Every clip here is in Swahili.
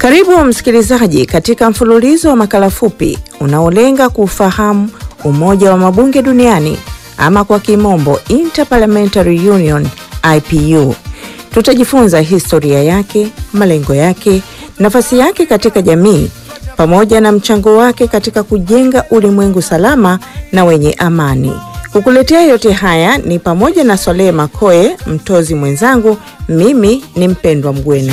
Karibu msikilizaji katika mfululizo wa makala fupi unaolenga kuufahamu Umoja wa Mabunge Duniani ama kwa kimombo Interparliamentary Union IPU. Tutajifunza historia yake, malengo yake, nafasi yake katika jamii pamoja na mchango wake katika kujenga ulimwengu salama na wenye amani. Kukuletea yote haya ni pamoja na Swalehe Makoe, mtozi mwenzangu. Mimi ni Mpendwa Mgweno.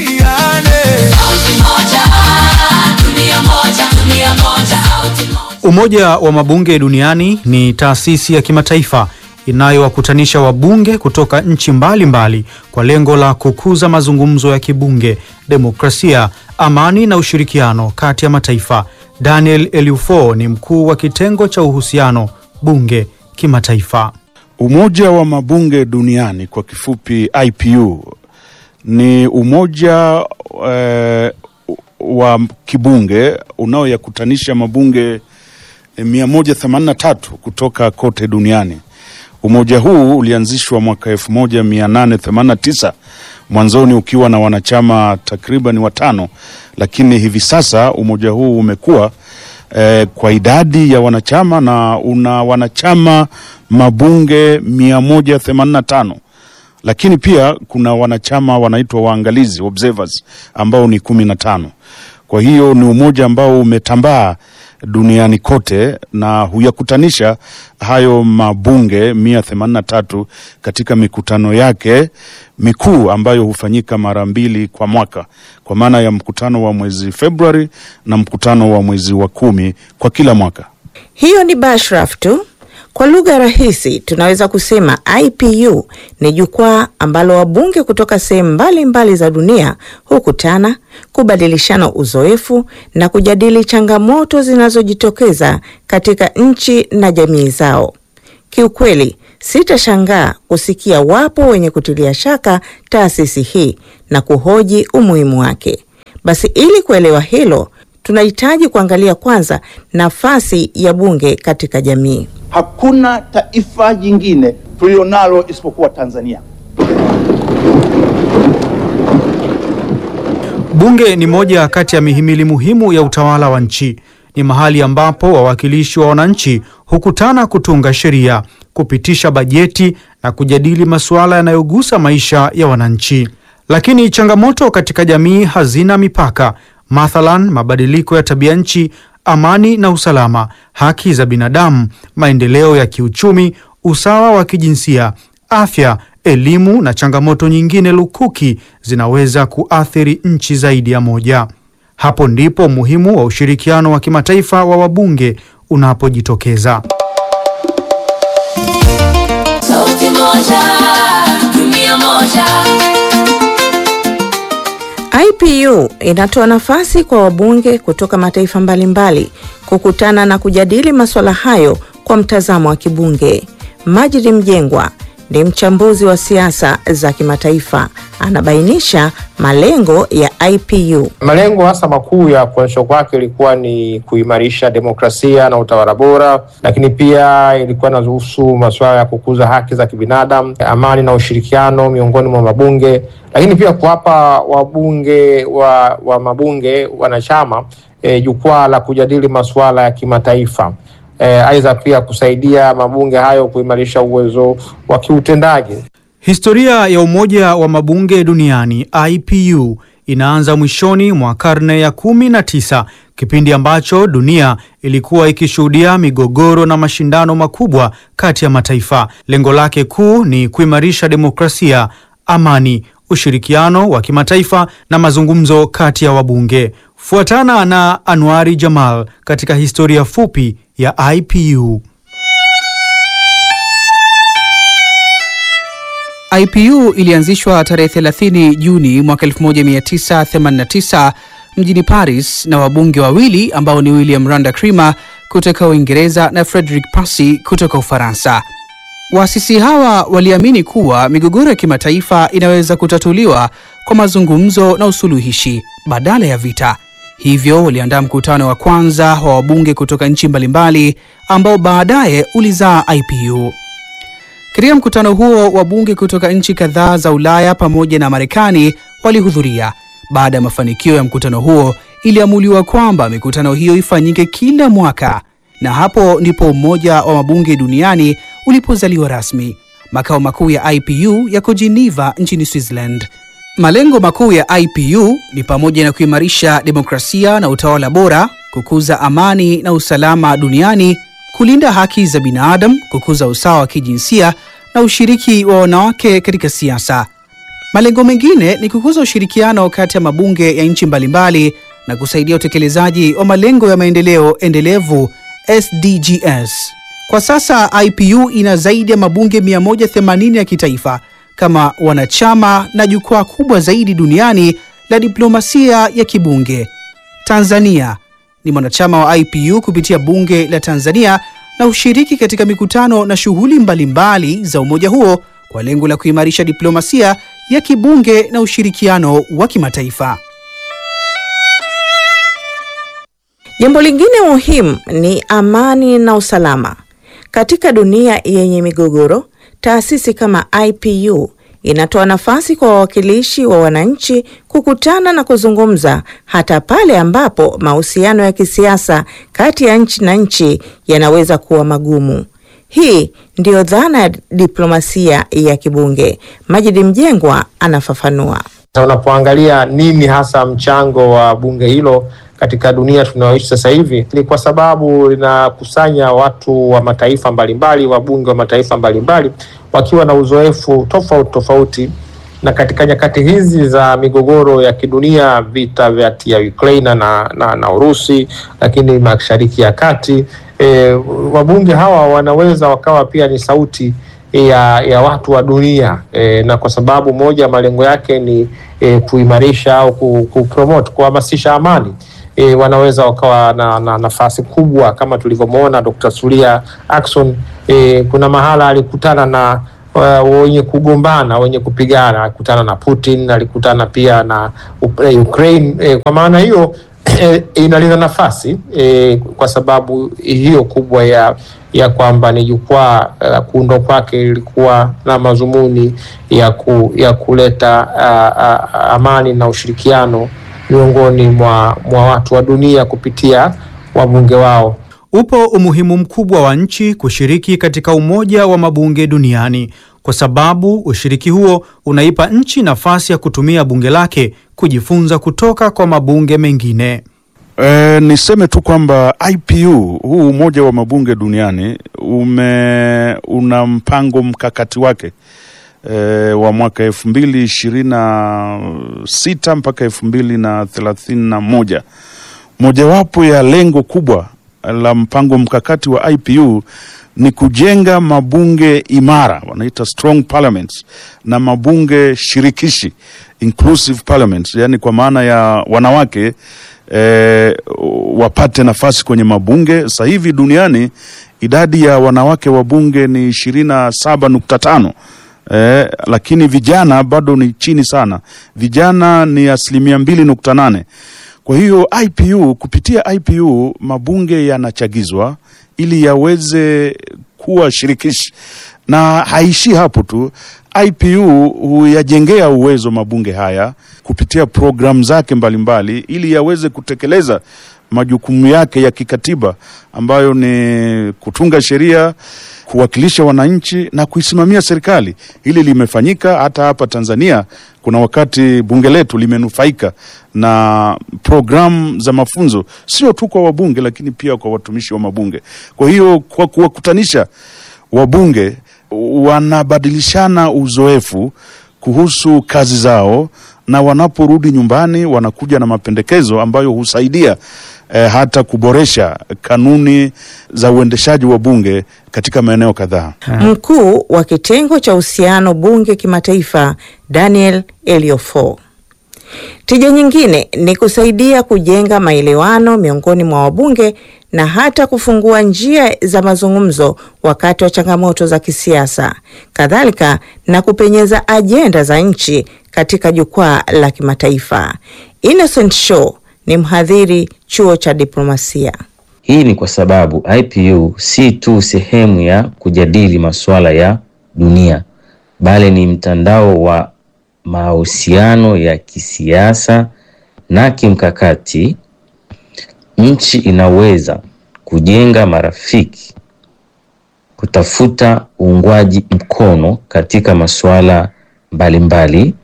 Umoja wa Mabunge Duniani ni taasisi ya kimataifa inayowakutanisha wabunge kutoka nchi mbalimbali mbali kwa lengo la kukuza mazungumzo ya kibunge, demokrasia, amani na ushirikiano kati ya mataifa. Daniel Elufo ni mkuu wa kitengo cha uhusiano bunge kimataifa. Umoja wa Mabunge Duniani kwa kifupi IPU ni umoja eh, wa kibunge unaoyakutanisha mabunge 183 kutoka kote duniani. Umoja huu ulianzishwa mwaka 1889 mwanzoni ukiwa na wanachama takriban watano, lakini hivi sasa umoja huu umekuwa eh, kwa idadi ya wanachama na una wanachama mabunge 185 lakini pia kuna wanachama wanaitwa waangalizi observers ambao ni kumi na tano. Kwa hiyo ni umoja ambao umetambaa duniani kote na huyakutanisha hayo mabunge mia themanini na tatu katika mikutano yake mikuu ambayo hufanyika mara mbili kwa mwaka, kwa maana ya mkutano wa mwezi Februari na mkutano wa mwezi wa kumi kwa kila mwaka. Hiyo ni bashraf tu. Kwa lugha rahisi tunaweza kusema IPU ni jukwaa ambalo wabunge kutoka sehemu mbalimbali za dunia hukutana, kubadilishana uzoefu na kujadili changamoto zinazojitokeza katika nchi na jamii zao. Kiukweli, sitashangaa kusikia wapo wenye kutilia shaka taasisi hii na kuhoji umuhimu wake. Basi ili kuelewa hilo, tunahitaji kuangalia kwanza nafasi ya bunge katika jamii. Hakuna taifa jingine tulilonalo isipokuwa Tanzania. Bunge ni moja kati ya mihimili muhimu ya utawala wa nchi. Ni mahali ambapo wawakilishi wa wananchi hukutana kutunga sheria, kupitisha bajeti na kujadili masuala yanayogusa maisha ya wananchi. Lakini changamoto katika jamii hazina mipaka. Mathalan, mabadiliko ya tabia nchi, amani na usalama, haki za binadamu, maendeleo ya kiuchumi, usawa wa kijinsia, afya, elimu na changamoto nyingine lukuki zinaweza kuathiri nchi zaidi ya moja. Hapo ndipo umuhimu wa ushirikiano wa kimataifa wa wabunge unapojitokeza. Sauti moja, dunia moja. IPU inatoa nafasi kwa wabunge kutoka mataifa mbalimbali kukutana na kujadili masuala hayo kwa mtazamo wa kibunge. Majidi Mjengwa ni mchambuzi wa siasa za kimataifa, anabainisha malengo ya IPU. Malengo hasa makuu ya kuanzishwa kwake ilikuwa ni kuimarisha demokrasia na utawala bora, lakini pia ilikuwa inahusu masuala ya kukuza haki za kibinadamu, amani na ushirikiano miongoni mwa mabunge, lakini pia kuwapa wabunge wa, wa mabunge wanachama e, jukwaa la kujadili masuala ya kimataifa. Aidha e, pia kusaidia mabunge hayo kuimarisha uwezo wa kiutendaji. Historia ya Umoja wa Mabunge Duniani IPU inaanza mwishoni mwa karne ya kumi na tisa, kipindi ambacho dunia ilikuwa ikishuhudia migogoro na mashindano makubwa kati ya mataifa. Lengo lake kuu ni kuimarisha demokrasia, amani, ushirikiano wa kimataifa na mazungumzo kati ya wabunge. Fuatana na Anwari Jamal katika historia fupi ya IPU. IPU ilianzishwa tarehe 30 Juni mwaka 1989 mjini Paris na wabunge wawili ambao ni William Randa Creamer kutoka Uingereza na Frederick Passy kutoka Ufaransa. Waasisi hawa waliamini kuwa migogoro ya kimataifa inaweza kutatuliwa kwa mazungumzo na usuluhishi badala ya vita. Hivyo waliandaa mkutano wa kwanza wa wabunge kutoka nchi mbalimbali ambao baadaye ulizaa IPU. Katika mkutano huo wabunge kutoka nchi kadhaa za Ulaya pamoja na Marekani walihudhuria. Baada ya mafanikio ya mkutano huo, iliamuliwa kwamba mikutano hiyo ifanyike kila mwaka, na hapo ndipo Umoja wa Mabunge Duniani ulipozaliwa rasmi. Makao makuu ya IPU yako Geneva nchini Switzerland. Malengo makuu ya IPU ni pamoja na kuimarisha demokrasia na utawala bora, kukuza amani na usalama duniani, kulinda haki za binadamu, kukuza usawa wa kijinsia na ushiriki wa wanawake katika siasa. Malengo mengine ni kukuza ushirikiano kati ya mabunge ya nchi mbalimbali na kusaidia utekelezaji wa malengo ya maendeleo endelevu SDGs. Kwa sasa IPU ina zaidi ya mabunge 180 ya kitaifa kama wanachama na jukwaa kubwa zaidi duniani la diplomasia ya kibunge. Tanzania ni mwanachama wa IPU kupitia bunge la Tanzania na ushiriki katika mikutano na shughuli mbalimbali za umoja huo kwa lengo la kuimarisha diplomasia ya kibunge na ushirikiano wa kimataifa. Jambo lingine muhimu ni amani na usalama. Katika dunia yenye migogoro, taasisi kama IPU inatoa nafasi kwa wawakilishi wa wananchi kukutana na kuzungumza hata pale ambapo mahusiano ya kisiasa kati ya nchi na nchi yanaweza kuwa magumu. Hii ndiyo dhana ya diplomasia ya kibunge. Majidi Mjengwa anafafanua. Sasa unapoangalia nini hasa mchango wa bunge hilo katika dunia tunayoishi sasa hivi, ni kwa sababu linakusanya watu wa mataifa mbalimbali, wabunge wa mataifa mbalimbali wakiwa na uzoefu tofauti tofauti, na katika nyakati hizi za migogoro ya kidunia, vita vya ya Ukraine na, na, na Urusi, lakini mashariki ya kati e, wabunge hawa wanaweza wakawa pia ni sauti ya, ya watu wa dunia e, na kwa sababu moja ya malengo yake ni e, kuimarisha au ku- kupromote kuhamasisha amani e, wanaweza wakawa na, na nafasi kubwa kama tulivyomwona Dr. Suria Ackson e, kuna mahala alikutana na uh, wenye kugombana wenye kupigana, alikutana na Putin, alikutana pia na Uk- Ukraine e, kwa maana hiyo eh, inalinda nafasi eh, kwa sababu hiyo kubwa ya ya kwamba ni jukwaa la kuundwa kwake ilikuwa na madhumuni ya, ku, ya kuleta uh, uh, amani na ushirikiano miongoni mwa, mwa watu wa dunia kupitia wabunge wao. Upo umuhimu mkubwa wa nchi kushiriki katika Umoja wa Mabunge Duniani kwa sababu ushiriki huo unaipa nchi nafasi ya kutumia bunge lake kujifunza kutoka kwa mabunge mengine. E, niseme tu kwamba IPU huu umoja wa mabunge duniani ume una mpango mkakati wake e, wa mwaka elfu mbili ishirini na sita mpaka elfu mbili na thelathini na moja. Mojawapo ya lengo kubwa la mpango mkakati wa IPU ni kujenga mabunge imara wanaita strong parliaments na mabunge shirikishi inclusive parliaments, yani kwa maana ya wanawake eh, wapate nafasi kwenye mabunge. Sasa hivi duniani idadi ya wanawake wa bunge ni ishirini na saba nukta tano eh, lakini vijana bado ni chini sana, vijana ni asilimia mbili nukta nane. Kwa hiyo IPU, kupitia IPU mabunge yanachagizwa ili yaweze kuwa shirikishi, na haishi hapo tu. IPU huyajengea uwezo mabunge haya kupitia programu zake mbalimbali ili yaweze kutekeleza majukumu yake ya kikatiba ambayo ni kutunga sheria, kuwakilisha wananchi na kuisimamia serikali. Hili limefanyika hata hapa Tanzania. Kuna wakati bunge letu limenufaika na programu za mafunzo, sio tu kwa wabunge, lakini pia kwa watumishi wa mabunge. Kwa hiyo kwa kuwakutanisha wabunge wanabadilishana uzoefu kuhusu kazi zao, na wanaporudi nyumbani wanakuja na mapendekezo ambayo husaidia eh, hata kuboresha kanuni za uendeshaji wa bunge katika maeneo kadhaa. Mkuu wa kitengo cha uhusiano bunge kimataifa Daniel Eliofo. Tija nyingine ni kusaidia kujenga maelewano miongoni mwa wabunge na hata kufungua njia za mazungumzo wakati wa changamoto za kisiasa, kadhalika na kupenyeza ajenda za nchi katika jukwaa la kimataifa. Innocent Show ni mhadhiri chuo cha diplomasia. Hii ni kwa sababu IPU si tu sehemu ya kujadili masuala ya dunia, bali ni mtandao wa mahusiano ya kisiasa na kimkakati, nchi inaweza kujenga marafiki, kutafuta uungwaji mkono katika masuala mbalimbali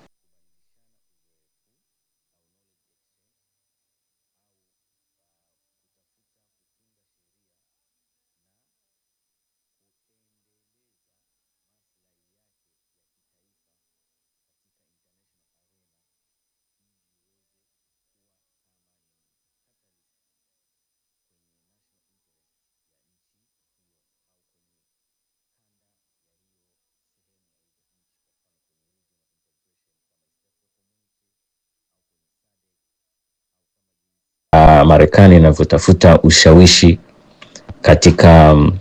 uh, Marekani inavyotafuta ushawishi katika um,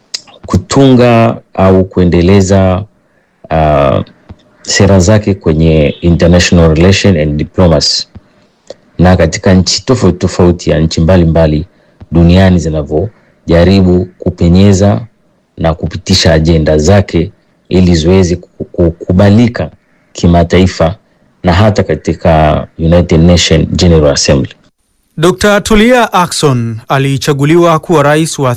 kutunga au kuendeleza uh, sera zake kwenye international relation and diplomacy na katika nchi tofauti tofauti ya nchi mbalimbali duniani zinavyojaribu kupenyeza na kupitisha ajenda zake ili ziweze ku- kukubalika kimataifa na hata katika United Nation General Assembly. Dr. Tulia Ackson alichaguliwa kuwa rais wa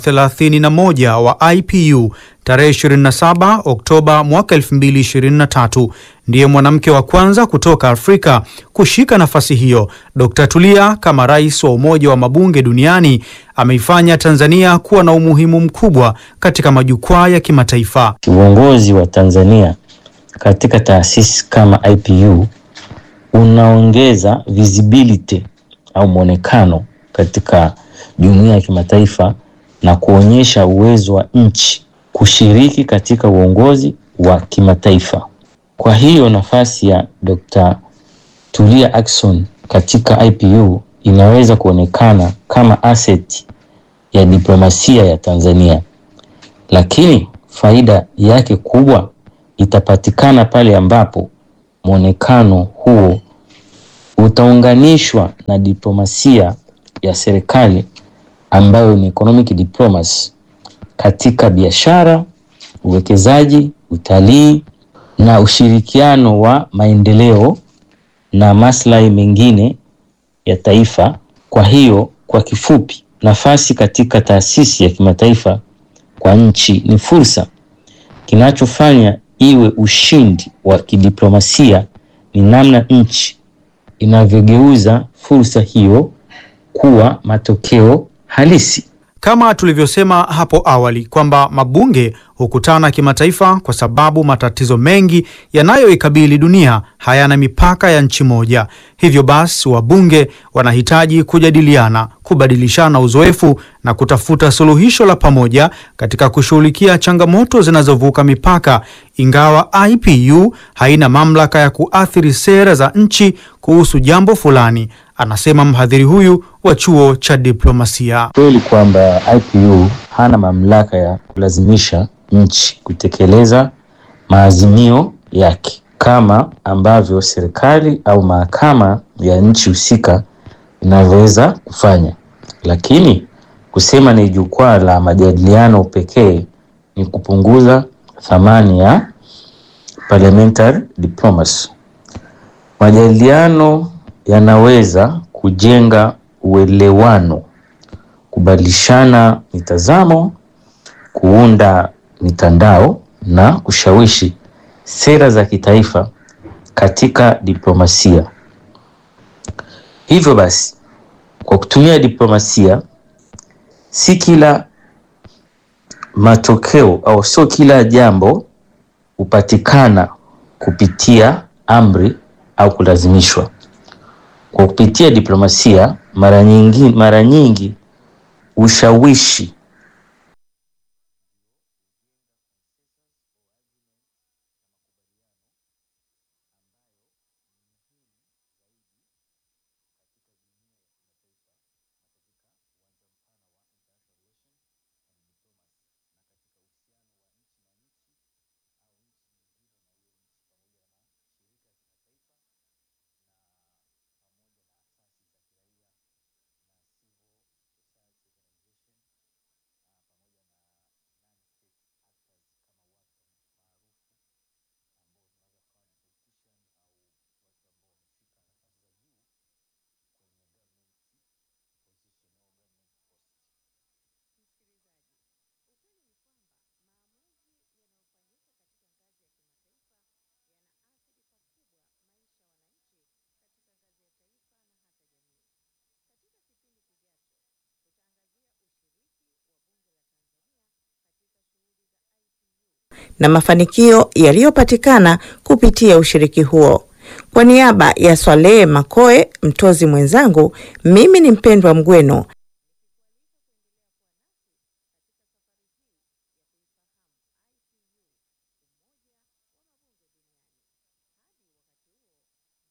31 wa IPU tarehe 27 Oktoba mwaka 2023. Ndiye mwanamke wa kwanza kutoka Afrika kushika nafasi hiyo. Dr. Tulia kama rais wa Umoja wa Mabunge Duniani ameifanya Tanzania kuwa na umuhimu mkubwa katika majukwaa ya kimataifa. Uongozi wa Tanzania katika taasisi kama IPU unaongeza visibility au mwonekano katika jumuiya ya kimataifa na kuonyesha uwezo wa nchi kushiriki katika uongozi wa kimataifa. Kwa hiyo nafasi ya Dr. Tulia Ackson katika IPU inaweza kuonekana kama asset ya diplomasia ya Tanzania, lakini faida yake kubwa itapatikana pale ambapo mwonekano huo utaunganishwa na diplomasia ya serikali ambayo ni economic diplomacy katika biashara, uwekezaji, utalii na ushirikiano wa maendeleo na maslahi mengine ya taifa. Kwa hiyo, kwa kifupi, nafasi katika taasisi ya kimataifa kwa nchi ni fursa. Kinachofanya iwe ushindi wa kidiplomasia ni namna nchi inavyogeuza fursa hiyo kuwa matokeo halisi. Kama tulivyosema hapo awali kwamba mabunge hukutana kimataifa kwa sababu matatizo mengi yanayoikabili dunia hayana mipaka ya nchi moja. Hivyo basi, wabunge wanahitaji kujadiliana, kubadilishana uzoefu na kutafuta suluhisho la pamoja katika kushughulikia changamoto zinazovuka mipaka. Ingawa IPU haina mamlaka ya kuathiri sera za nchi kuhusu jambo fulani, anasema mhadhiri huyu wa chuo cha diplomasia. Kweli kwamba IPU hana mamlaka ya kulazimisha nchi kutekeleza maazimio yake kama ambavyo serikali au mahakama ya nchi husika inavyoweza kufanya, lakini kusema ni jukwaa la majadiliano pekee ni kupunguza thamani ya parliamentary diplomacy. Majadiliano yanaweza kujenga uelewano, kubadilishana mitazamo, kuunda mitandao na kushawishi sera za kitaifa katika diplomasia. Hivyo basi, kwa kutumia diplomasia, si kila matokeo au sio kila jambo hupatikana kupitia amri au kulazimishwa. Kwa kupitia diplomasia, mara nyingi, mara nyingi ushawishi na mafanikio yaliyopatikana kupitia ushiriki huo. Kwa niaba ya Swalehe Makoe, mtozi mwenzangu, mimi ni Mpendwa Mgweno